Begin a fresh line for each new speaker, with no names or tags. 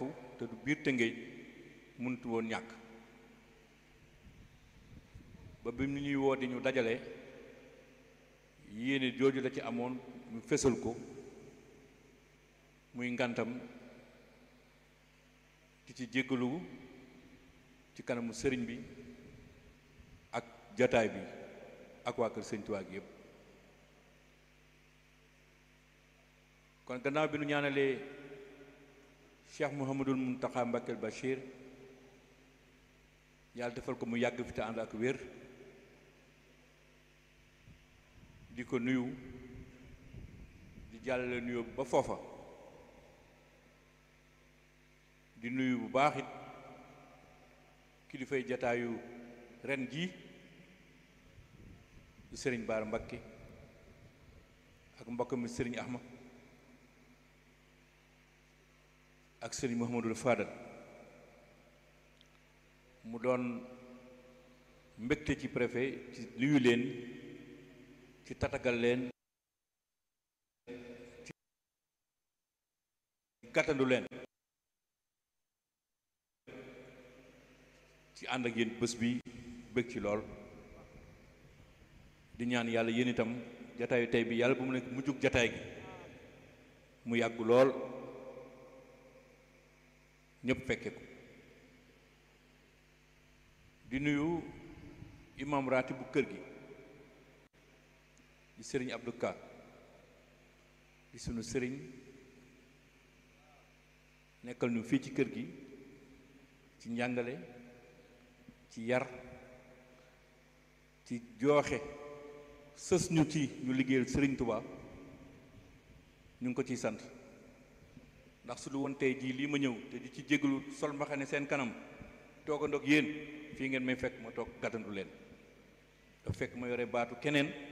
fu te du biir Tëngéej mënut woon ñàkk ba bi mu ñuy woo di ñu dajale yéene jooju la ci amoon ñu fesal ko muy ngantam di ci jéggalu ci kanamu sëriñ bi ak jataay bi ak waa kër sëñ Tuubaa gi yëpp kon gannaaw bi nu ñaanalee Cheikh Mouhamadul Mountakha Mbacké Bachir yàlla defal ko mu yàgg fi te ànd ak wér di ko nuyu di jàllale nuyoo ba foofa di nuyu bu baax it kilifay jataayu ren jii di sëriñ Baara Mbakke ak mbokk mi sëriñ Ahma ak sëriñ Mouhamadul Fadal mu doon mbégte ci préfet ci nuyu leen ci tatagal leen ci gàttandu leen ci ànd ak yéen bés bi bëgg ci lool di ñaan yàlla yéen itam jataayu tey bi yàlla bu mu nekk mujjug jataay gi mu yàgg lool ñëpp fekke ko di nuyu imam raati bu kër gi di sëriñ Abdou Ka di sunu sëriñ nekkal ñu fii ci kër gi ci njàngale ci yar ci jooxe sës ñu ci ñu liggéeyal sëriñ Touba ñu ngi ko ciy sant ndax su lu woon tey jii lii ma ñëw te di ci jégalu sol mbaxane seen kanam toogandoog yéen fii ngeen may fekk ma toog gàttandu leen dafa fekk ma yore baatu keneen